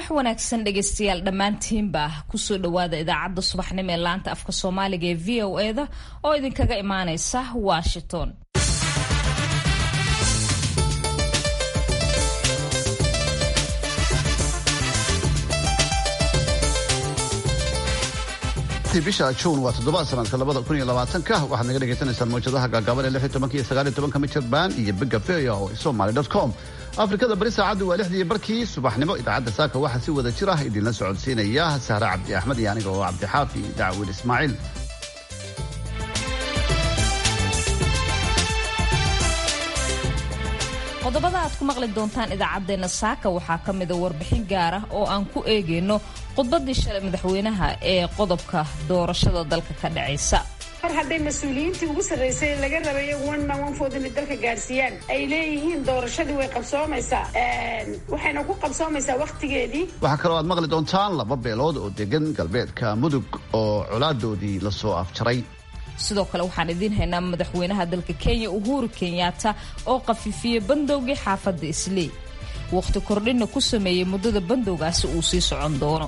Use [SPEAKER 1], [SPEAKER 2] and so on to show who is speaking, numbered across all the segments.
[SPEAKER 1] wanaagsan dhegaystayaal dhammaantiinba kusoo dhowaada idaacadda subaxnimo ee laanta afka soomaaliga ee v o eda oo idinkaga imaaneysa washington
[SPEAKER 2] bisha juun waa toddobaad sanadka labada kun iyo labaatanka waxaad naga dhagaysanaysaan mawjadaha gaagaaban ee lix iyo tobanka iyo sagaal iyo tobanka michirband iyo bega veo somaly dot com afrikada bari saacaddu waa lixdii barkii subaxnimo idaacadda saaka waxaa si wada jir ah idinla socodsiinaya sahre cabdi axmed iyo aniga oo cabdixaafi dacwin ismaaciil
[SPEAKER 1] qodobada aad ku maqli doontaan idaacaddeenna saaka waxaa ka mida warbixin gaar ah oo aan ku eegayno khudbadii shalay madaxweynaha ee qodobka doorashada dalka ka dhacaysa
[SPEAKER 3] mar hadday mas-uuliyiintii ugu sarraysay laga rabay one man one vote inay dalka gaarsiiyaan ay leeyihiin doorashadii way qabsoomaysaa waxayna ku qabsoomaysaa wakhtigeedii
[SPEAKER 2] waxaa kaloo aad maqli doontaan laba beelood oo degan galbeedka mudug oo colaadoodii lasoo afjaray
[SPEAKER 1] sidoo kale waxaan idiin haynaa madaxweynaha dalka kenya uhuru kenyatta oo khafiifiyey bandowgii xaafadda islii wakhti kordhinna ku sameeyey muddada bandowgaasi uu sii socon doono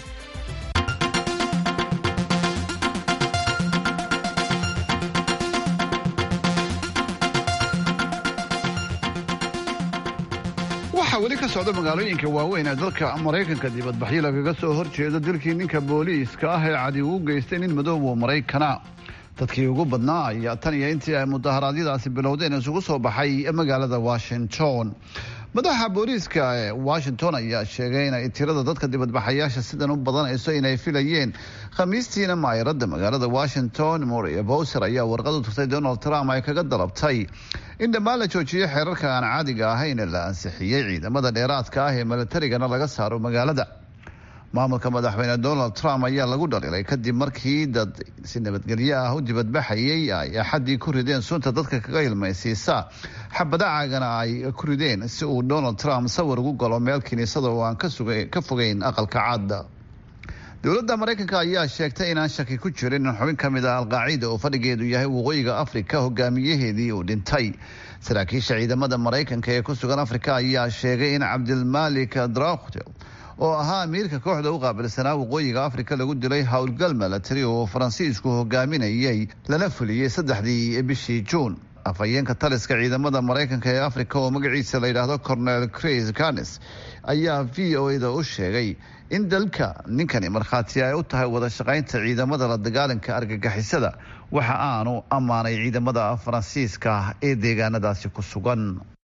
[SPEAKER 2] waxaa weli ka socda magaalooyinka waaweyn ee dalka maraykanka dibadbaxyo lagaga soo horjeedo dilkii ninka booliiska ah ee cadi uu geystay nin madoobo maraykana dadkii ugu badnaa ayaa tan iyo intii ay mudaharaadyadaasi bilowdeen isugu soo baxay magaalada washington madaxa booliiska ee washington ayaa sheegay inay tirada dadka dibadbaxayaasha sidan u badanayso inay filayeen khamiistiina maayaradda magaalada washington moria bowser ayaa warqad u tagtay donald trump ay kaga dalabtay in dhammaan la joojiyo xeerarka aan caadiga ahayn ee la ansixiyey ciidamada dheeraadka ah ee militarigana laga saaro magaalada maamulka madaxweyne donald trump ayaa lagu dhaliilay kadib markii dad si nabadgelyo ah u dibadbaxayay ay axaddii ku rideen sunta dadka kaga ilmaysiisa xabadacaagana ay ku rideen si uu donald trump sawir ugu galo meel kiniisada oo aan ka fogeyn aqalka caada dowladda maraykanka ayaa sheegtay inaan shaki ku jirin in xubin ka mid ah alqaacida oo fadhigeedu yahay waqooyiga afrika hogaamiyaheedii uu dhintay saraakiisha ciidamada maraykanka ee ku sugan afrika ayaa sheegay in cabdilmalik draktel oo ahaa amiirka kooxda u qaabilsanaa waqooyiga afrika lagu dilay howlgal milatari oo faransiisku hogaaminayay lana fuliyey saddexdii bishii juun afhayeenka taliska ciidamada maraykanka ee afrika oo magaciisa la yidhaahdo cornel cris canes ayaa v o a da u sheegay in dalka ninkani markhaati ay u tahay wada shaqaynta ciidamada la dagaalanka argagixisada waxa aanu ammaanay ciidamada faransiiska ee deegaanadaasi ku sugan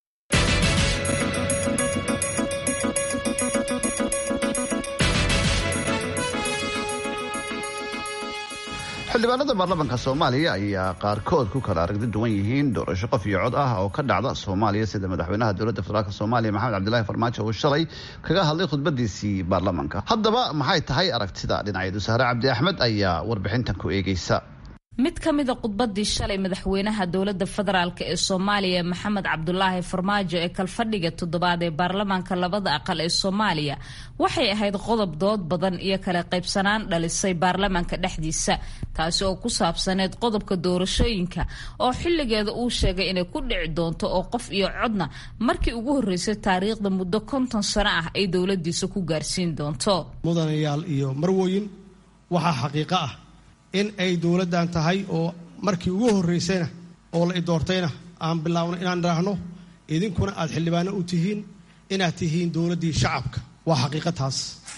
[SPEAKER 2] xildhibaanada baarlamaanka soomaaliya ayaa qaarkood ku kala aragti duwan yihiin doorasho qof iyo cod ah oo ka dhacda soomaaliya sida madaxweynaha dowladda federaalk soomaaliya maxamed cabdilaahi farmaajo uu shalay kaga hadlay khudbadiisii baarlamaanka haddaba maxay tahay aragtida dhinaceedu sahre cabdi axmed ayaa warbixintan ku eegeysa
[SPEAKER 1] mid ka mida khudbadii shalay madaxweynaha dowladda federaalk ee soomaaliya maxamed cabdulaahi farmaajo ee kalfadhiga toddobaad ee baarlamaanka labada aqal ee soomaaliya waxay ahayd qodob dood badan iyo kala qaybsanaan dhalisay baarlamaanka dhexdiisa taasi oo ku saabsaneyd qodobka doorashooyinka oo xilligeeda uu sheegay inay ku dhici doonto oo qof iyo codna markii ugu horreysay taariikhda muddo konton sano ah ay dowladiisa ku gaarsiin doonto
[SPEAKER 4] mudanayaal iyo marwooyin waxaa xaqiiqo ah in ay dowladdan tahay oo markii ugu horraysayna oo la idoortayna aan bilaabno inaan idhaahno idinkuna aad xildhibaano u tihiin inaad tihiin dowladdii shacabka waa xaqiiqa taas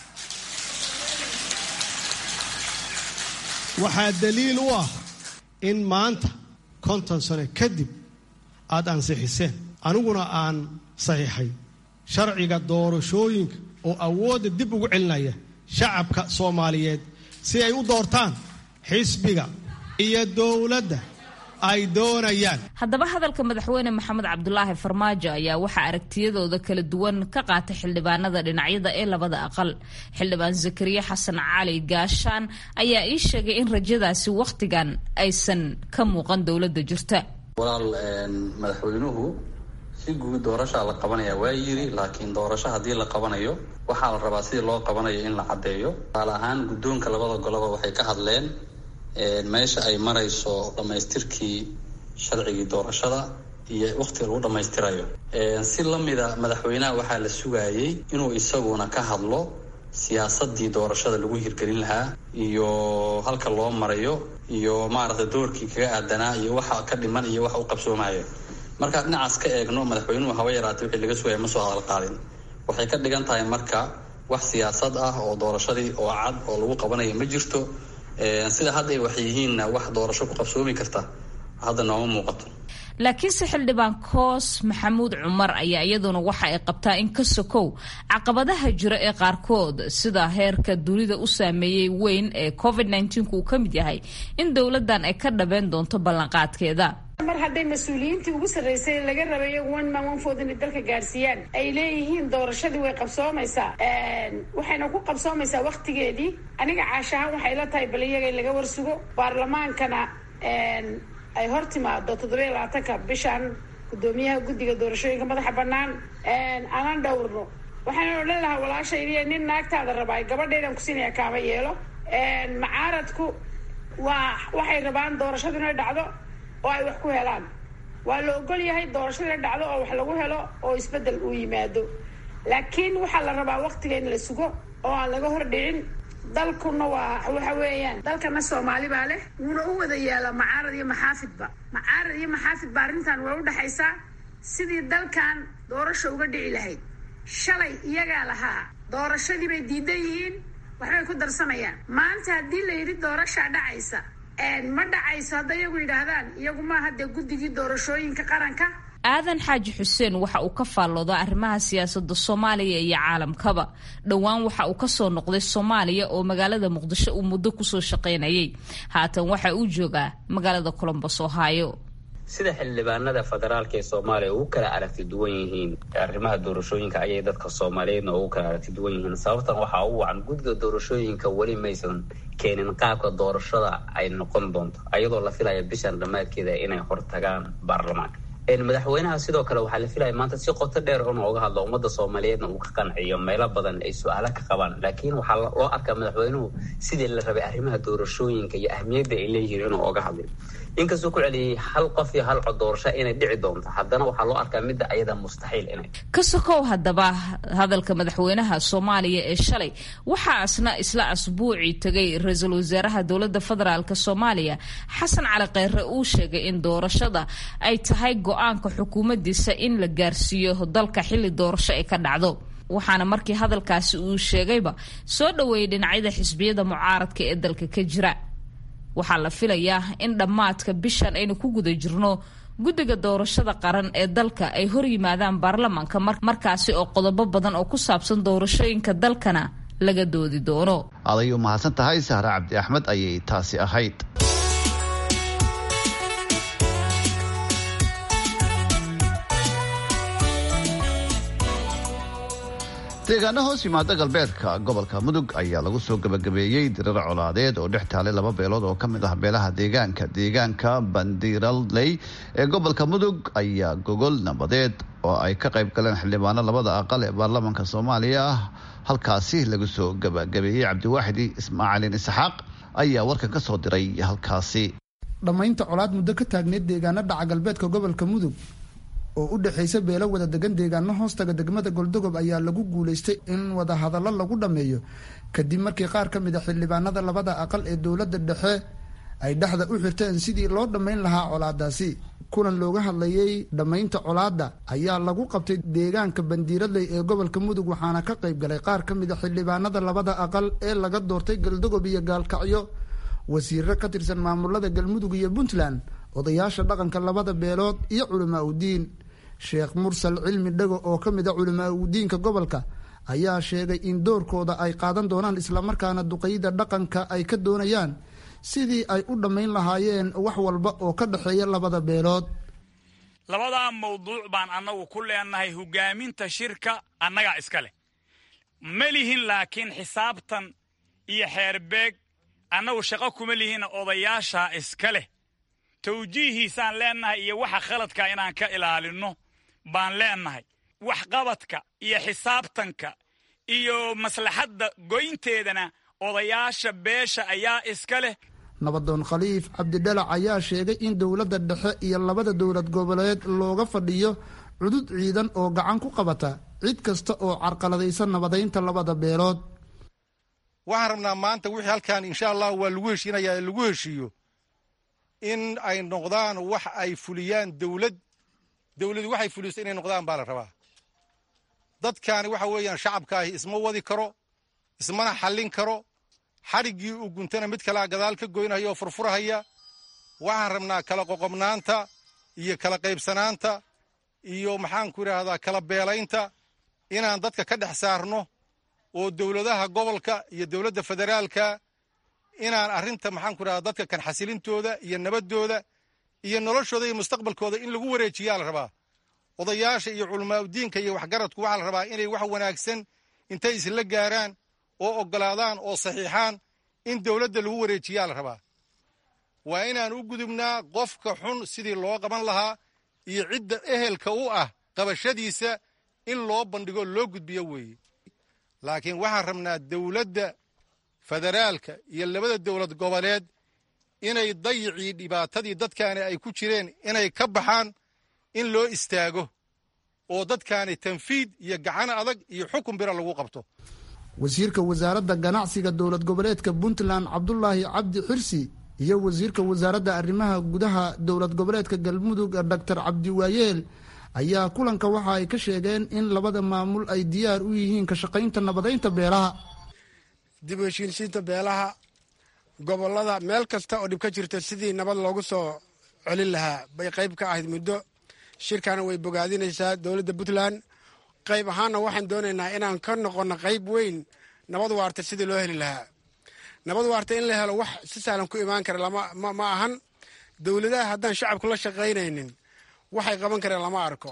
[SPEAKER 4] waxaa daliil u ah in maanta konton sano kadib aad ansixiseen aniguna aan saxiixay sharciga doorashooyinka oo awoodda dib ugu celinaya shacabka soomaaliyeed si ay u doortaan xisbiga iyo dowladda ay doonayaan
[SPEAKER 1] haddaba hadalka madaxweyne maxamed cabdulaahi farmaajo ayaa waxaa aragtiyadooda kala duwan ka qaatay xildhibaanada dhinacyada ee labada aqal xildhibaan zakariya xasan cali gaashaan ayaa ii sheegay in rajadaasi wakhtigan aysan ka muuqan dowladda jirta
[SPEAKER 5] walaal madaxweynuhu si guud doorashaa la qabanaya waa yiri laakiin doorasho haddii la qabanayo waxaa la rabaa sidii loo qabanayo in la caddeeyo tusaale ahaan guddoonka labada goloba waxay ka hadleen meesha ay marayso dhammaystirkii sharcigii doorashada iyo wakhtiga lagu dhammaystirayo si lamida madaxweynaha waxaa la sugaayey inuu isaguna ka hadlo siyaasadii doorashada lagu hirgelin lahaa iyo halka loo marayo iyo maaragtay doorkii kaga aadanaa iyo waxa ka dhiman iyo waxa u qabsoomaya markaa dhinacaas ka eegno madaxweynuhu haba yaraatay wixii laga sugaya ma soo hadal qaadin waxay ka dhigan tahay marka wax siyaasad ah oo doorashadii oo cad oo lagu qabanaya ma jirto sida hadda ay wax yihiinna wax doorasho ku qabsoomi karta hadda nooma muuqato
[SPEAKER 1] laakiinse xildhibaan koos maxamuud cumar ayaa iyaduna waxa ay qabtaa in ka sokow caqabadaha jira ee qaarkood sida heerka dunida u saameeyey weyn ee covid uu ka mid yahay in dowladdan ay ka dhabeen doonto ballanqaadkeeda
[SPEAKER 3] mar hadday mas-uuliyiintii ugu sarreysay laga rabay iyagu one man one vote inay dalka gaarsiiyaan ay leeyihiin doorashadii way qabsoomaysaa waxayna ku qabsoomaysaa waktigeedii aniga caashahaan waxay la tahay bal iyaga in laga warsugo baarlamaankana ay hor timaado toddobiya labaatanka bishan guddoomiyaha guddiga doorashooyinka madaxa bannaan aanan dhowrno waxaana odhan lahaa walaashaydiiy nin naagtaada rabaa gabadhaydan kusiinaya kaama yeelo macaaradku waa waxay rabaan doorashadu inay dhacdo oo ay wax ku helaan waa la ogol yahay doorashada inay dhacdo oo wax lagu helo oo isbeddel uu yimaado laakiin waxaa la rabaa waktiga in la sugo oo aan laga hor dhicin dalkuna waa waxa weeyaan dalkana soomaali baa leh wuuna u wada yaala macaarad iyo maxaafidba macaarad iyo maxaafidba arrintan way udhexaysaa sidii dalkan doorasha uga dhici lahayd shalay iyagaa lahaa doorashadii bay diidan yihiin waxbay ku darsanayaan maanta haddii la yidhi doorashaa dhacaysa ma dhacayso hadda iyagu yidhaahdaan iyagu maaha dee guddigii doorashooyinka qaranka
[SPEAKER 1] aadan xaaji xuseen waxa uu ka faallooda arrimaha siyaasadda soomaaliya iyo caalamkaba dhowaan waxa uu kasoo noqday soomaaliya oo magaalada muqdisho uu muddo kusoo shaqaynayay haatan waxa uu joogaa magaalada colombos ohio
[SPEAKER 6] sida xildhibaanada federaalka ee soomaaliya ugu kala aragti duwan yihiin arrimaha doorashooyinka ayay dadka soomaaliyeedna ugu kala aragti duwan yihiin sababtan waxaa u wacan guddiga doorashooyinka weli maysan keenin qaabka doorashada ay noqon doonto ayadoo la filaya bishan dhammaadkeeda inay hortagaan baarlamaanka madaxweynaha sidoo kale waxaa la filaya maanta si qoto dheer inuu uga hadlo ummadda soomaaliyeedna uu ka qanciyo meelo badan ay su-aalo ka qabaan laakiin waxaa loo arkaa madaxweynuhu sidii la rabay arrimaha doorashooyinka iyo ahmiyadda ay leeyihiin inuu uga hadlay inkastuu ku celiyey hal qof iyo hal cod doorasho inay dhici doonto haddana waxaa loo arkaa midda ayada mustaxiil inay
[SPEAKER 1] ka sokow haddaba hadalka madaxweynaha soomaaliya ee shalay waxaa asna isla asbuucii tegay ra-iisul wasaaraha dowladda federaalk soomaaliya xasan cali kheyre uu sheegay in doorashada ay tahay go-aanka xukuumaddiisa in la gaarsiiyo dalka xilli doorasho ay ka dhacdo waxaana markii hadalkaasi uu sheegayba soo dhoweeyay dhinacyada xisbiyada mucaaradka ee dalka ka jira waxaa la filayaa in dhammaadka bishan aynu ku guda jirno guddiga doorashada qaran ee dalka ay hor yimaadaan baarlamaanka markaasi oo qodobo badan oo ku saabsan doorashooyinka dalkana laga doodi doono
[SPEAKER 2] aday u mahadsan tahay sahre cabdi axmed ayay taasi ahayd deegaano hoos yimaada galbeedka gobolka mudug ayaa lagu soo gabagabeeyey dirar colaadeed oo dhex taalay laba beelood oo ka mid ah beelaha deegaanka deegaanka bandiraley ee gobolka mudug ayaa gogol nabadeed oo ay ka qayb galeen xildhibaano labada aqal ee baarlamaanka soomaaliya ah halkaasi lagu soo gabagabeeyey cabdiwaaxidi ismaaciilin isxaaq ayaa warkan ka soo diray halkaasi
[SPEAKER 7] dhammaynta colaad muddo ka taagneyd deegaano dhaca galbeedka gobolka mudug oo u dhexaysa beelo wada degan deegaano hoostaga degmada goldogob ayaa lagu guulaystay in wadahadallo lagu dhammeeyo kadib markii qaar ka mid a xildhibaanada labada aqal ee dowladda dhexe ay dhexda u xirteen sidii loo dhammayn lahaa colaadaasi kulan looga hadlayay dhammaynta colaadda ayaa lagu qabtay deegaanka bandiiradley ee gobolka mudug waxaana ka qayb galay qaar ka mid a xildhibaanada labada aqal ee laga doortay galdogob iyo gaalkacyo wasiiro ka tirsan maamulada galmudug iyo puntland odayaasha dhaqanka labada beelood iyo culamaa udiin sheekh mursal cilmi dhago oo ka mid a culamaa udiinka gobolka ayaa sheegay in doorkooda ay qaadan doonaan islamarkaana duqeyda dhaqanka ay ka doonayaan sidii ay u dhammayn lahaayeen wax walba oo ka dhexeeya labada beelood
[SPEAKER 8] labadaa mawduuc baan annagu ku leenahay hogaaminta shirka annagaa iska leh ma lihin laakiin xisaabtan iyo xeerbeeg annagu shaqo kuma lihinna odayaashaa iska leh tawjiihiisaan leennahay iyo waxa khaladka inaan ka ilaalinno baan leennahay waxqabadka iyo xisaabtanka iyo maslaxadda goynteedana odayaasha beesha ayaa iska leh
[SPEAKER 7] nabadoon khaliif cabdidhalac ayaa sheegay in dowladda dhexe iyo labada dowlad goboleed looga fadhiyo cudud ciidan oo gacan ku qabata cid kasta oo carqaladaysa nabadaynta labada beelood
[SPEAKER 9] waxaan rabnaa maanta wixii halkan insha allah waa lagu heshiinayaa lagu heshiiyo in ay noqdaan wax ay fuliyaan dowlad dowladu waxay fuliso inay noqdaan baa la rabaa dadkaani waxa weeyaan shacabkaahi isma wadi karo ismana xallin karo xadhiggii uu guntana mid kalea gadaal ka goynaya oo furfurahaya waxaan rabnaa kala qoqobnaanta iyo kala qaybsanaanta iyo maxaanku idhaahdaa kala beelaynta inaan dadka ka dhex saarno oo dowladaha gobolka iyo dowladda federaalka inaan arrinta maxaanku idhahdaa dadka kan xasilintooda iyo nabaddooda iyo noloshooda iyo mustaqbalkooda in lagu wareejiyaa la rabaa odayaasha iyo culamaauddiinka iyo waxgaradku waxaa la rabaa inay wax wanaagsan intay isla gaaraan oo oggolaadaan oo saxiixaan in dowladda lagu wareejiyaa la rabaa waa inaan u gudubnaa qofka xun sidii loo qaban lahaa iyo cidda ehelka u ah qabashadiisa in loo bandhigo loo gudbiyo weeye laakiin waxaan rabnaa dowladda federaalka iyo labada dowlad goboleed inay dayicii dhibaatadii dadkaani ay ku jireen inay ka baxaan in loo istaago oo dadkaani tanfiid iyo gacan adag iyo xukun bira lagu qabto
[SPEAKER 7] wasiirka wasaaradda ganacsiga dowlad goboleedka puntland cabdulaahi cabdi xirsi iyo wasiirka wasaaradda arrimaha gudaha dowlad goboleedka galmudug doctor cabdiwaayeel ayaa kulanka waxa ay ka sheegeen in labada maamul ay diyaar u yihiin ka shaqaynta nabadaynta beelaha
[SPEAKER 10] dib u heshiinsiinta beelaha gobolada meel kasta oo dhib ka jirta sidii nabad loogu soo celin lahaa bay qayb ka ahayd muddo shirkana way bogaadinaysaa dowladda puntland qayb ahaanna waxaan doonaynaa inaan ka noqonno qayb weyn nabad waarta sidii loo heli lahaa nabad waarta in la helo wax si sahlan ku imaan kara ma ahan dowladaha haddaan shacabku la shaqaynaynin waxay qaban kareen lama arko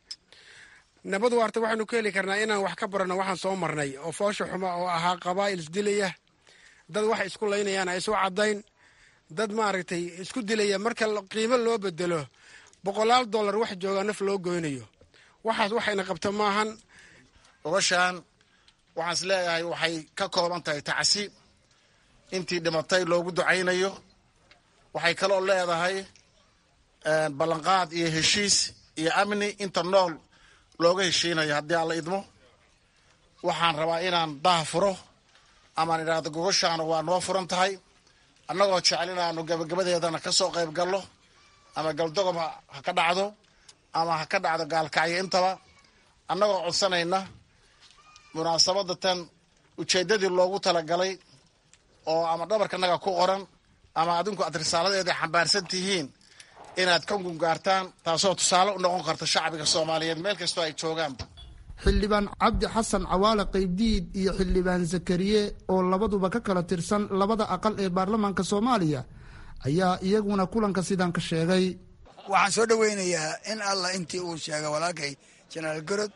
[SPEAKER 10] nabad waarta waxaynu ku heli karnaa inaan wax ka baranno waxaan soo marnay oo foosha xuma oo ahaa qabaa'il isdilaya dad wax isku laynayaan ay isu caddayn dad maaragtay isku dilaya marka qiimo loo bedelo boqolaal dollar wax joogaa naf loo goynayo waxaas waxayna qabta maahan
[SPEAKER 11] gobashaan waxaan is leeyahay waxay ka kooban tahay tacsi intii dhimatay loogu ducaynayo waxay kaloo leedahay ballanqaad iyo heshiis iyo amni inta nool looga heshiinayo haddii aan la idmo waxaan rabaa inaan daha furo amaan idhaahdo gogoshaana waa noo furan tahay annagoo jecel inaanu gabagabadeedana ka soo qayb gallo ama galdogob ha ka dhacdo ama ha ka dhacdo gaalkacyo intaba annagoo codsanayna munaasabadda tan ujeeddadii loogu talagalay oo ama dhabarkanaga ku qoran ama adinku aad risaaladeeda xambaarsan tihiin inaad ka gungaartaan taasoo tusaale u noqon karta shacbiga soomaaliyeed meel kastoo ay joogaanba
[SPEAKER 7] xildhibaan cabdi xasan cawaale qaybdiid iyo xildhibaan zakariye oo labaduba ka kala tirsan labada aqal ee baarlamaanka soomaaliya ayaa iyaguna kulanka sidan ka sheegay
[SPEAKER 12] waxaan soo dhoweynayaa in allah intii uu sheegay walaalkay jenaraal gorod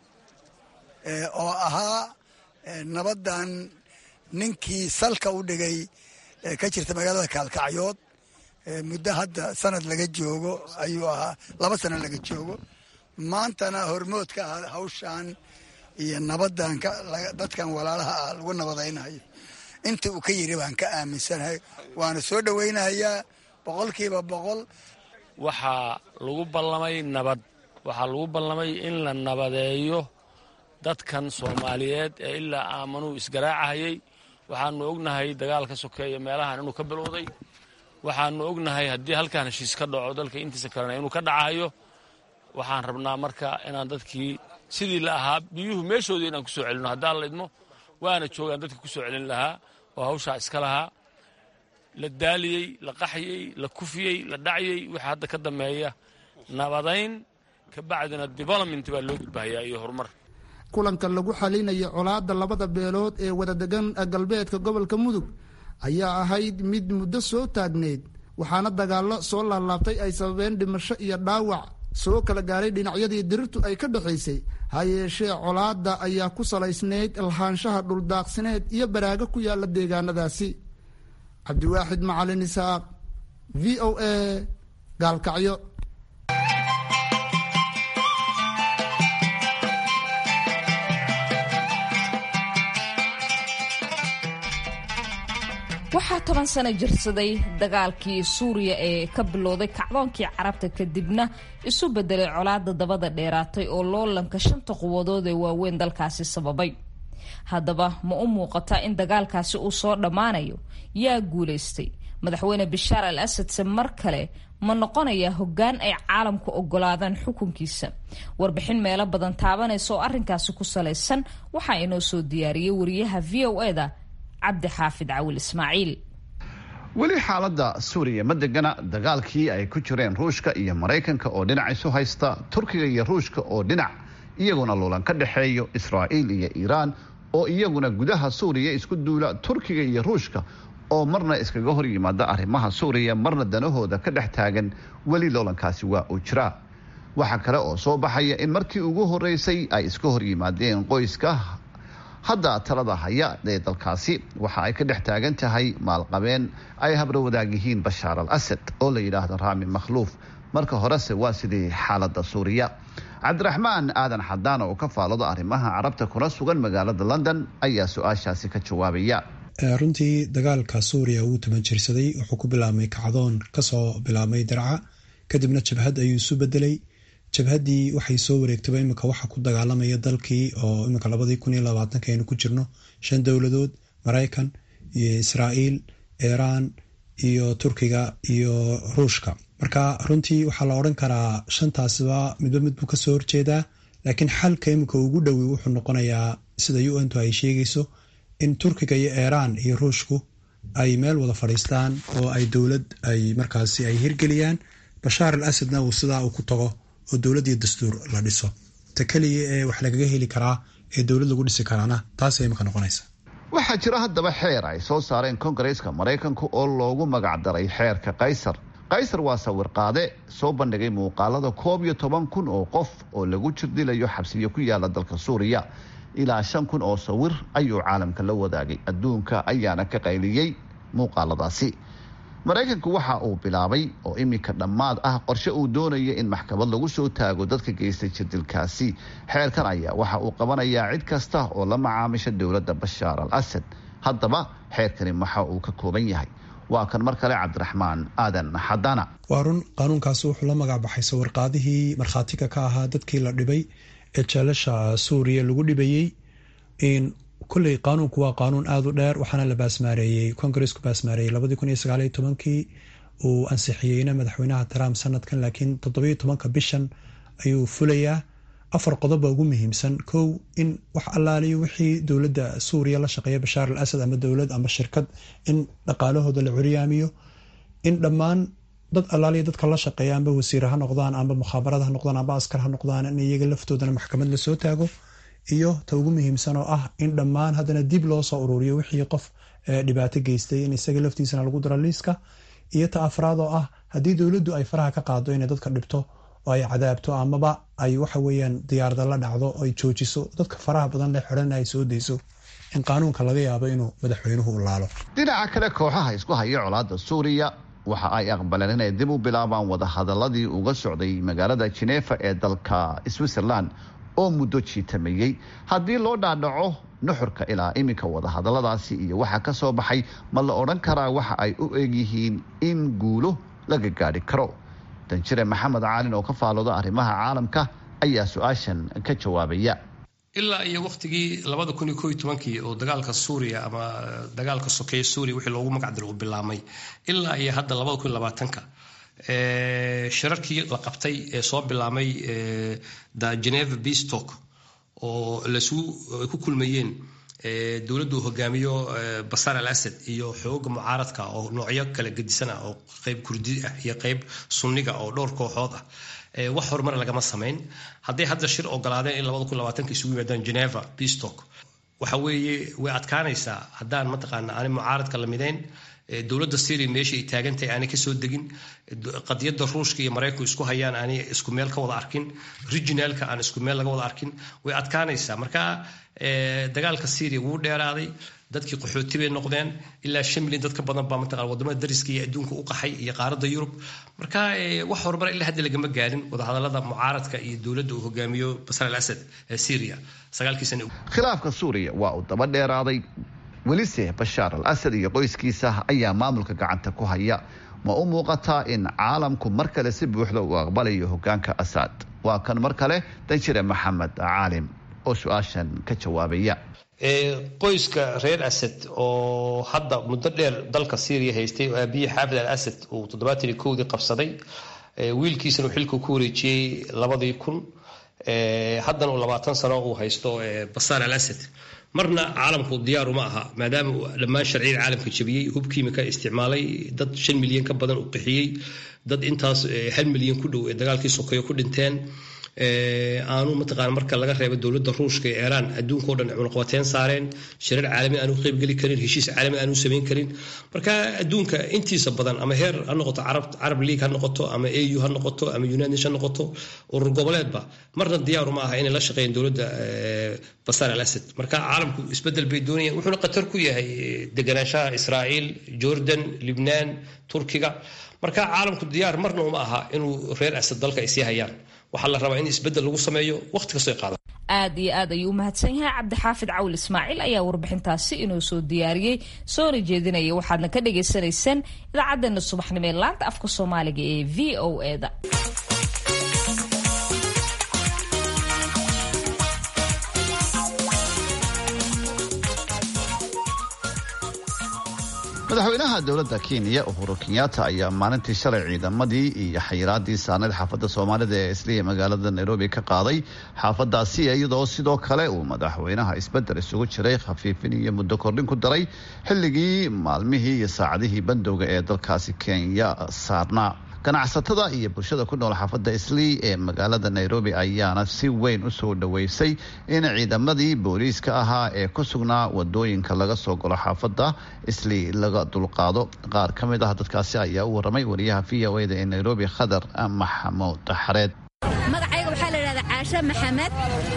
[SPEAKER 12] oo ahaa nabaddan ninkii salka u dhigay ka jirta magaalada kaalkacyood muddo hadda sanad laga joogo ayuu ahaa laba sano laga joogo maantana hormood ka ah hawshan iyo nabaddan dadkan walaalaha ah lagu nabadaynayo inta uu ka yiri baan ka aaminsanahay waana soo dhoweynayaa boqolkiiba boqol
[SPEAKER 13] waxaa lagu ballamay nabad waxaa lagu ballamay in la nabadeeyo dadkan soomaaliyeed ee ilaa aamanuu isgaraacahayay waxaanu ognahay dagaalka sokeeya meelahan inuu ka bilowday waxaanu ognahay haddii halkaan heshiis ka dhaco dalka intiisa kalena inuu ka dhacayo waxaan rabnaa marka inaan dadkii sidii la ahaa biyuhu meeshoodii inaan ku soo celinno haddaan la idmo waana joogaan dadka ku soo celin lahaa oo hawshaa iska lahaa la daaliyey la qaxyey la kufiyey la dhacyey wixii hadda ka dambeeya nabadayn ka bacdina development baa loo gudbahayaa iyo horumar
[SPEAKER 7] kulanka lagu xalinaya colaadda labada beelood ee wadadegan galbeedka gobolka mudug ayaa ahayd mid muddo soo taagneyd waxaana dagaallo soo laalaabtay ay sababeen dhimasho iyo dhaawac soo kala gaaray dhinacyadii dirirtu ay ka dhexaysay ha yeeshee colaadda ayaa ku salaysnayd lahaanshaha dhuldaaqsineed iyo baraago ku yaalla deegaanadaasi cabdiwaaxid macalin isaaq v o a gaalkacyo
[SPEAKER 1] waxaa toban sano jirsaday dagaalkii suuriya ee ka bilowday kacdoonkii carabta kadibna isu bedelay colaada dabada dheeraatay oo loolanka shanta quwadood ee waaweyn dalkaasi sababay haddaba ma u muuqataa in dagaalkaasi uu soo dhammaanayo yaa guulaystay madaxweyne bishaar al asadse mar kale ma noqonayaa hoggaan ay caalamku ogolaadaan xukunkiisa warbixin meelo badan taabanaysa oo arrinkaasi ku salaysan waxaa inoo soo diyaariyey wariyaha v o eda cabdi xaafid cawil ismaaciil
[SPEAKER 2] weli xaaladda suuriya ma degana dagaalkii ay ku jireen ruushka iyo maraykanka oo dhinac isu haysta turkiga iyo ruushka oo dhinac iyaguna luulan ka dhexeeyo israa'iil iyo iiraan oo iyaguna gudaha suuriya isku duula turkiga iyo ruushka oo marna iskaga hor yimaada arrimaha suuriya marna danahooda ka dhex taagan weli loolankaasi waa uu jiraa waxaa kale oo soo baxaya in markii ugu horeysay ay iska hor yimaadeen qoyska hadda talada haya ee dalkaasi waxa ay ka dhex taagan tahay maalqabeen ay habro wadaag yihiin bashaar al asad oo la yidhaahdo raami makhluuf marka horese waa sidii xaaladda suuriya cabdiraxmaan aadan xadaan oo ka faalado arrimaha carabta kuna sugan magaalada london ayaa su-aashaasi ka jawaabaya
[SPEAKER 14] runtii dagaalka suuriya wuu tuman jirsaday wuxuu ku bilaabmay kacdoon kasoo bilaabmay darca kadibna jabhad ayuu isu bedelay jabhaddii waxay soo wareegtaba iminka waxa ku dagaalamaya dalkii oo iminka labadii kun iyo labaatanka aynu ku jirno shan dowladood maraykan iyo israa'iil iiraan iyo turkiga iyo ruushka marka runtii waxaa la odhan karaa shantaasiba midba mid buu kasoo horjeedaa laakiin xalka iminka ugu dhowi wuxuu noqonayaa sida u n tu ay sheegayso in turkiga iyo iiraan iyo ruushku ay meel wada fadhiistaan oo ay dowlad ay markaasi ay hirgeliyaan bashaar al asadna uu sidaa uu ku tago oo dowlad iyo dastuur la dhiso ta keliya ee wax lagaga heli karaa ee dowlad lagu dhisi karaana taasay imika noqonaysa
[SPEAKER 2] waxaa jira haddaba xeer ay soo saareen kongareeska maraykanka oo loogu magacdaray xeerka kaysar kaysar waa sawir qaade soo bandhigay muuqaalada koob iyo toban kun oo qof oo lagu jirdilayo xabsiyo ku yaala dalka suuriya ilaa shan kun oo sawir ayuu caalamka la wadaagay adduunka ayaana ka qayliyey muuqaaladaasi maraykanku waxa uu bilaabay oo iminka dhammaad ah qorshe uu doonaya in maxkamad lagu soo taago dadka geystay jirdilkaasi xeerkan ayaa waxa uu qabanayaa cid kasta oo la macaamisha dowladda bashaar al asad haddaba xeerkani waxa uu ka kooban yahay waa kan mar kale cabdiraxmaan aadan xadana
[SPEAKER 14] waa run qaanuunkaasi wuxuu la magac baxay sawirqaadihii markhaatiga ka ahaa dadkii la dhibay ee jeelasha suuriya lagu dhibayey kolley qaanuunku waa qaanuun aada u dheer waxaana la baasmaareeyey kongareesku baasmaareeyey labadii kun iyo sagaaliyo tobankii uu ansixiyeyna madaxweynaha trump sanadkan laakiin toddobiyo tobanka bishan ayuu fulayaa afar qodoba ugu muhiimsan kow in wax allaaliyo wixii dowladda suuriya la shaqeeya bashaar al asad ama dowlad ama shirkad in dhaqaalahooda la curyaamiyo in dhammaan dad allaaliya dadka la shaqeeya amba wasiir ha noqdaan amba mukhabarad ha noqdaan amba askar ha noqdaan in iyaga laftoodana maxkamad lasoo taago iyo ta ugu muhiimsan oo ah in dhammaan haddana dib loo soo ururiyo wixii qof dhibaato geystay in isaga laftiisana lagu daro liiska iyo ta afraad oo ah haddii dowladdu ay faraha ka qaado inay dadka dhibto oo ay cadaabto amaba ay waxa weeyaan diyaarada la dhacdo ay joojiso dadka faraha badan le xidhan ay soo dayso in qaanuunka laga yaabo inuu madaxweynuhu u laalo
[SPEAKER 2] dhinaca kale kooxaha isku haya colaadda suuriya waxa ay aqbaleen inay dib u bilaabaan wadahadaladii uga socday magaalada jineefa ee dalka switzerland oo muddo jiitameeyey haddii loo dhaadhaco nuxurka ilaa iminka wadahadaladaasi iyo waxa ka soo baxay ma la odhan karaa waxa ay u egyihiin in guulo laga gaadhi karo danjire maxamed caalin oo ka faalooda arrimaha caalamka ayaa su-aashan ka jawaabaya
[SPEAKER 15] ilaa iyo wakhtigii labada kun iyo koiyo tobankii oo dagaalka suuriya ama dagaalka sokeeye suuriya wixii loogu magacdiro uu bilaabmay ilaa iyo hadda labada kun iyo labaatanka shirarkii la qabtay ee soo bilaabmay the geneva beastalk oo lasu ku kulmayeen dowladdu hogaamiyo basar al asad iyo xooga mucaaradka oo noocyo kala gedisana oo qeyb kurdi ah iyo qeyb sunniga oo dhowr kooxood ah wax horumar lagama samayn hadday hadda shir ogolaadeen in labada kun labaatanka isugu yimaadaan geneva beastalk waxa weeye way adkaanaysaa haddaan mataqaana aanay mucaaradka la mideyn dowladda syria meesha ay taagantahay aanay kasoo degin qadiyadda ruushka iyo maraykanku isku hayaan aanay isku meel ka wada arkin regionalka aan isku meel laga wada arkin way adkaanaysaa marka dagaalka syria wuu dheeraaday dadkii qaxooti bay noqdeen ilaa shan milyan dad ka badan baa mataqana wadamada dariska iyo adduunka u qaxay iyo qaaradda yurub marka wax horumar ilaa hadda lagama gaarin wadahadalada mucaaradka iyo dowladda uu hogaamiyo basar al asad ee syria sagaalkii sane
[SPEAKER 2] khilaafka suuriya waa uu daba dheeraaday welise bashaar al asad iyo qoyskiisa ayaa maamulka gacanta ku haya ma u muuqataa in caalamku mar kale si buuxda uu aqbalayo hogaanka asad waa kan mar kale danjire maxamed caalim oo su-aashan ka jawaabaya
[SPEAKER 15] qoyska reer asad oo hadda muddo dheer dalka syriya haystay oo aabiyii xaafid al asad uu toddobaatan iyo kowdii qabsaday wiilkiisana uu xilka ku wareejiyey labadii kun haddana uu labaatan sano uu haysto basaar al asad marna caalamku diyaaru ma aha maadaama uu dhammaan sharciyada caalamka jabiyey hub kiimika isticmaalay dad shan milyan ka badan u qixiyey dad intaas hal milyan ku dhow ee dagaalkii sokeeyo ku dhinteen aanu mataqaana marka laga reebo dowladda ruushka ee iiraan adduunkao dhan cunaqabateyn saareen shirar caalami aanu qeybgeli karin heshiis caalami aanu samayn karin marka adduunka intiisa badan ama heer ha noqoto carab league ha noqoto ama au ha noqoto ama united nation ha noqoto urur goboleedba marna diyaaru ma aha inay la shaqeeyeen dowladda basar al asad marka caalamku isbedel bay doonayaan wuxuuna khatar ku yahay deganaanshaha israa'iil jordan libnaan turkiga marka caalamku diyaar marna uma aha inuu reer asad dalka ay sii hayaan waxaa la rabaa in isbedel lagu sameeyo waqti kastoo qaada
[SPEAKER 1] aad iyo aad ayuu u mahadsan yahay cabdixaafid cawl ismaaciil ayaa warbixintaasi inoo soo diyaariyey soona jeedinaya waxaadna ka dhagaysanaysaan idaacaddeenna subaxnimo ee laanta afka soomaaliga ee v o eda
[SPEAKER 2] madaxweynaha dowladda kenya uhuru kenyatta ayaa maalintii shalay ciidamadii iyo xayiraadii saarneyd xaafadda soomaalida ee isliya magaalada nairobi ka qaaday xaafadaasi iyadoo sidoo kale uu madaxweynaha isbedel isugu jiray khafiifin iyo muddo kordhin ku daray xilligii maalmihii iyo saacadihii bandowga ee dalkaasi kenya saarnaa ganacsatada iyo bulshada ku nool xaafadda islii ee magaalada nairobi ayaana si weyn u soo dhoweysay in ciidamadii booliiska ahaa ee ku sugnaa wadooyinka laga soo galo xaafadda islii laga dulqaado qaar ka mid ah dadkaasi ayaa u waramay wariyaha v o eda ee nairobi khadar maxamuud xareed
[SPEAKER 16] magacayga waxaa la yidhahdaa caashe maxamed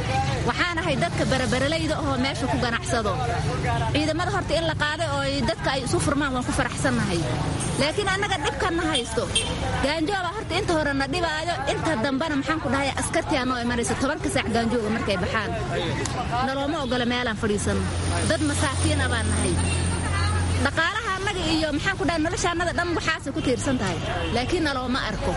[SPEAKER 16] waxaan ahay dadka barabaraleyda ahoo meesha ku ganacsado ciidamada horta in la qaaday oo dadka ay isu furmaan waan ku faraxsannahay laakiin annaga dhibkanna haysto gaanjooba horta inta hore na dhibaayo inta dambena maxaan ku dhahay askartii anoo imanaysa tobanka saac gaanjooga markay baxaan nalooma ogola meelaan fadhiisanno dad masaakiina baan nahay dhaqaalaha annaga iyo maxaan ku dhahay nolosha annada dhan waxaasay ku tiirsan tahay laakiin nalooma arko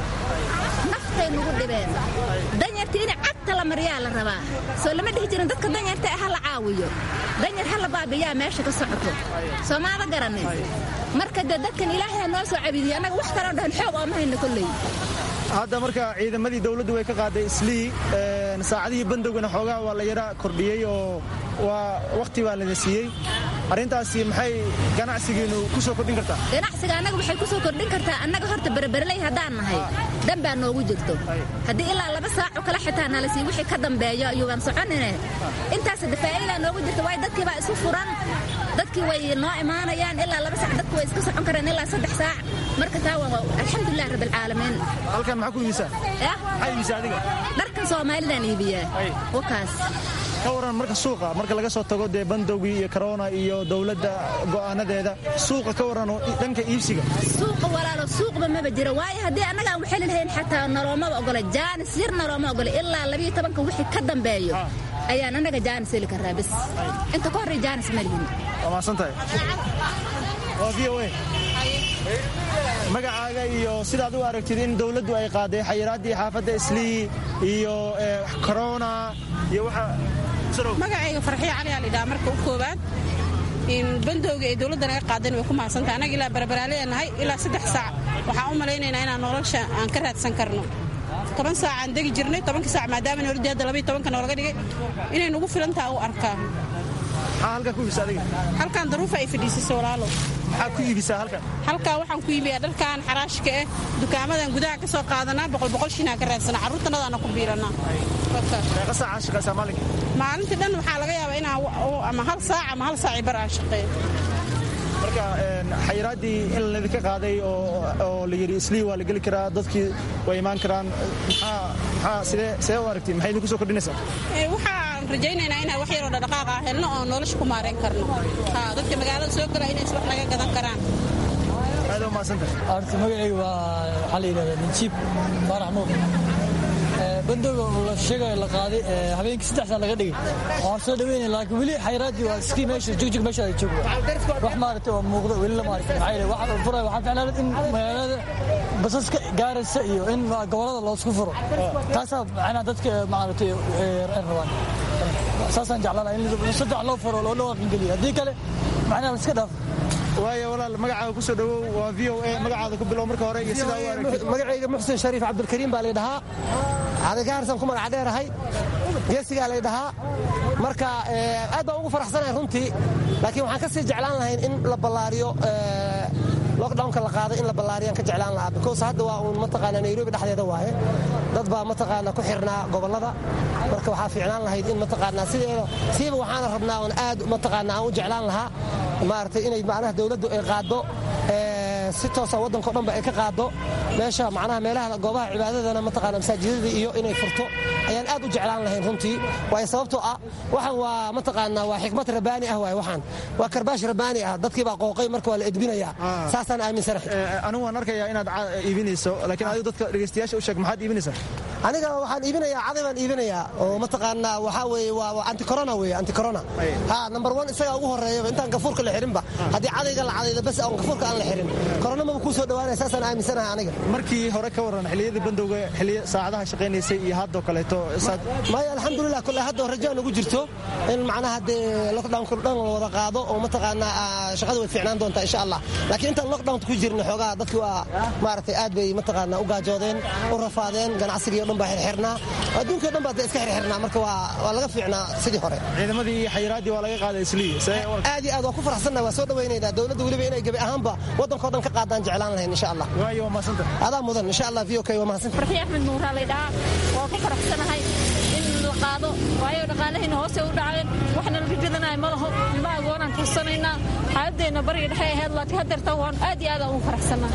[SPEAKER 16] naftay nugu dhibeen danyarta in cagta la maryaa la rabaa soo lama dhihi jirin dadka danyarta ha la caawiyo danyar ha la baabiyaa meesha ka socoto soomaada garanin marka dee dadkan ilaahay ha noo soo cabidiyo annaga wax kaloo dhahan xoog ooma hayno kolley
[SPEAKER 17] hadda marka ciidamadii dowladdu way ka qaaday islii saacadihii bandowgana xoogaha waa la yara kordhiyey oo waa wakhti baa lada siiyey arrintaasi maxay ganacsigiinu ku soo kordhin kartaa
[SPEAKER 16] ganacsiga annaga waxay ku soo kordhin kartaa annaga horta berberley haddaan nahay dan baa noogu jirto haddii ilaa laba saaco kale xitaa nala sii wixii ka dambeeyo ayuuban soconine intaas dafaa'idaa noogu jirta waayo dadkii baa isu furan dadkii way noo imaanayaan ilaa laba saac dadku way iska socon kareen ilaa saddex saac marka taa waa alxamdulilah rabbilcaalamiin
[SPEAKER 17] halkan maxaa ku iibisaa maxaa iibisaa adiga
[SPEAKER 16] dharkan soomaalidaan iibiyaa wakaas
[SPEAKER 17] ka waran marka suuqa marka laga soo tago dee bandowgii iyo korona iyo dowladda go'aanadeeda suuqa ka waran oo dhanka iibsiga
[SPEAKER 16] suuqa walaalo suuqba maba jira waayo haddii annaga aan waxelin hayn xataa naloomaba ogola jaanis yar nalooma ogola ilaa labiyo tobanka wixii ka dambeeyo ayaan annaga jaanis heli karraa bis inta ka horray jaanis ma lihin
[SPEAKER 17] waa mahadsan tahay waa v o a magacaaga iyo sidaad u aragtid in dowladdu ay qaaday xayiraaddii xaafadda islii iyo korona iyo waxa
[SPEAKER 18] magacayga farxiyo cali aa lidhaha marka u koowaad bandowga ee dowladda naga qaadan way ku mahadsantahay annaga ilaa barbaraaleya nahay ilaa saddex saac waxaan u malaynaynaa inaan nolosha aan ka raadsan karno toban saacaan degi jirnay tobankii saac maadaama nolodii hadda labayo tobanka noolaga dhigay inay nugu filantaha u arkaa
[SPEAKER 17] maxaa halkaa ku iibisa adiga
[SPEAKER 18] halkan daruufa ay fadhiisisay walaalo
[SPEAKER 17] maxaa ku iibisaa halkan
[SPEAKER 18] halkaa waxaan ku iibiyaa dharkan xaraashka eh dukaamadan gudaha ka soo qaadanaa boqol boqol shinaa ka raadsanaa carruurtanadaana ku biilanaa
[SPEAKER 17] meeqa saacaa shaqaysaa maalinka
[SPEAKER 18] maalintii dhan waxaa laga yaabaa inaan ama hal saac ama hal saaci bar aan shaqeeyo
[SPEAKER 17] marka xayiraaddii in laydinka qaaday oo la yidhi islii waa la geli karaa dadkii way imaan karaan maxaa sidee sidee u aragtiin maxay idinku soo kordhinaysaa
[SPEAKER 18] waxaan rajaynaynaa inaan wax yaroo dhaqdhaqaaq ah helno oo nolosha ku maarayn karno dadka magaalada soo gala inays wax laga gadan karaan
[SPEAKER 17] aad u mahadsantahay
[SPEAKER 19] horta magacayga waa waxaa la yidhahdaa najiib faarax nuur bandowga la sheegayo la qaaday habeenkii saddex saa laga dhigay waan soo dhaweynaya laakiin weli xayraaddii waa iskii meesha jugjug meesha ay joogto wax maaragtay oo muuqda weli lama arkin maxaa yeelay waxa furay waxaa ficnaan in magaalada basaska gaaraysa iyo in gobolada loosku furo taasaa macnaa dadka maaragtay rabaan saasaan jeclaan lahaa in saddex loo faro loo dhawaqangeliyo haddii kale macnaha iska dhaaf
[SPEAKER 17] waayo walaal magacaaga ku soo dhowow waa v o a magacaada ku bilow marka hore iyo sidaa u aragtid
[SPEAKER 20] magacayga muxsin shariif cabdulkariim baa laydhahaa adagaarsan ku magac dheerahay geesigaa laydhahaa marka aad baan ugu faraxsanahay runtii laakiin waxaan ka sii jeclaan lahayn in la ballaariyo lockdownka la qaaday in la ballaariyaan ka jeclaan lahaa because hadda waa uun mataqaanaa nairobi dhexdeeda waaye dad baa mataqaanaa ku xirnaa gobollada marka waxaa fiicnaan lahayd in mataqaanaa sideeda siiba waxaana rabnaa oon aad mataqaanaa aan u jeclaan lahaa maaragtay inay macnaha dowladdu ay qaaddo si toosa waddanko dhanba ay ka qaaddo meesha macnaha meelaha goobaha cibaadadana mataqaana masaajidada iyo inay furto ayaan aad u jeclaan lahayn runtii waayo sababtoo ah waxaan waa mataqaanaa waa xikmad rabbaani ah waaye waxaan waa karbaash rabbaani ah dadkii baa qooqay marka waa la edbinayaa saasaan aaminsanahay
[SPEAKER 17] anigu waan arkayaa inaad iibinayso laakiin adigu dadka dhegeystayaasha u sheeg maxaad iibinaysaa
[SPEAKER 20] aniga waxaan iibinayaa caday baan iibinayaa oo mataqaanaa waxaa weeye waa anticorona weeye anticorona ha number one isagaa ugu horreeyaba intaan gafuurka la xirinba haddii cadayga la cadayda bas aan gafuurka aan la xirin corona maba kuu soo dhawaanaya saasaan aaminsanahay aniga
[SPEAKER 17] markii hore ka warran xilliyadii bandowga xilliya saacadaha shaqaynaysay iyo haddoo kaleeto
[SPEAKER 20] maya alxamdulilah kule hadda rajaan ugu jirto in macnaha dee lockdownka dhan la wada qaado oo mataqaanaa shaqada way fiicnaan doontaa insha allah laakiin intaan lockdownka ku jirna xoogaha dadkii waa maaragtay aad bay mataqaanaa u gaajoodeen u rafaadeen ganacsigii o dhan baa xirxirnaa adduunkii o dhan baa dee iska xirxirnaa marka waa laga fiicnaa sidii hore
[SPEAKER 17] ciidamadii iyo xayiraaddii waa laga qaaday islii
[SPEAKER 20] aad iyo aad waa ku faraxsannaha waa soo dhawaynaynaa dowladda weliba inay gebi ahaanba waddankao dhan ka qaadaan jeclaan lahayn insha allah
[SPEAKER 17] waayo waa mahadsanta
[SPEAKER 20] adaa mudan insha allah v o k waa mahadsanta
[SPEAKER 16] farxi axmed nuuraa laydhahaa waa ku faraxsanahay in la qaado waayo dhaqaalahayna hoose u dhaceen waxna laga gadanayo ma laho ilma agoonaan kursanaynaa xaaladeenna bariga dhexe ahayd laakiin haddeertan waan aad iyo aad aan ugu faraxsanahay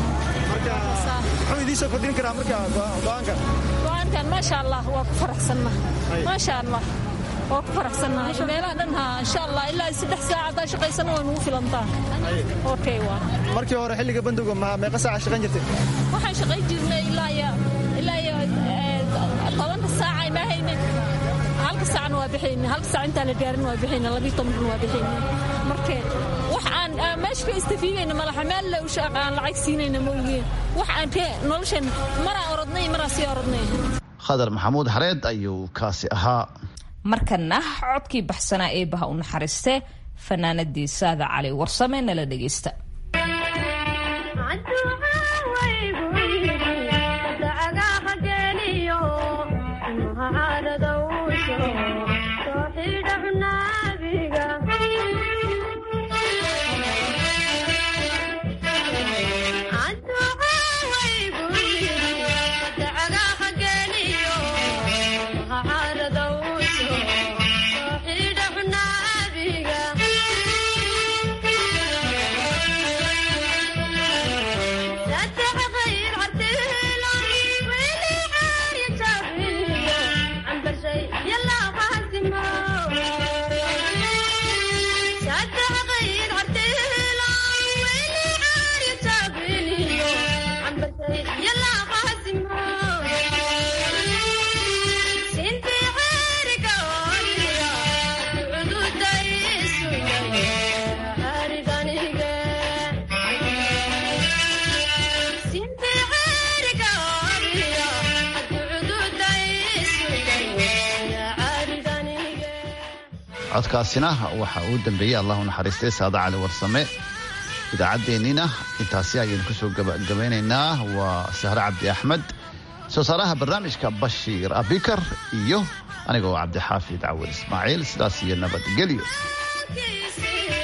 [SPEAKER 17] muxuu idiin soo kordhin karaa marka go'aanka
[SPEAKER 16] go'aankan maasha allah waa ku faraxsannahay maasha allah waa ku faraxsannahay meelaha dhan ha insha allah ilaa saddex saac haddaa shaqaysana way nugu filantaa okay waa
[SPEAKER 17] markii hore xilliga bandowga ma meeqa saaca shaqayn jirtay
[SPEAKER 16] waxaan shaqayn jirnay ilaa iyo ilaa iyo tobanka saaca ima haynin halka saacna waa bixayna halka saac intaan la gaarin waa bixayna labiyo tobankan waa bixayna marka wax aan meesha ka istafiidayna malaha meel le usha aan lacag siinayna ma ogeen wax aan ka noloshan maraa orodnay maraa sii orodnay
[SPEAKER 2] khadar maxamuud xareed ayuu kaasi ahaa
[SPEAKER 1] markana codkii baxsanaa eebaha u naxariiste fanaanadii saada cali warsame nala dhegaysta
[SPEAKER 2] codkaasina waxa uu dambeeyey allahu naxariistay saada cali warsame idaacaddeenniina intaasi ayaynu kusoo gabagabeynaynaa waa sahre cabdi axmed soo saaraha barnaamijka bashiir abikar iyo aniga oo cabdixaafid cawil ismaaciil sidaas iyo nabadgelyo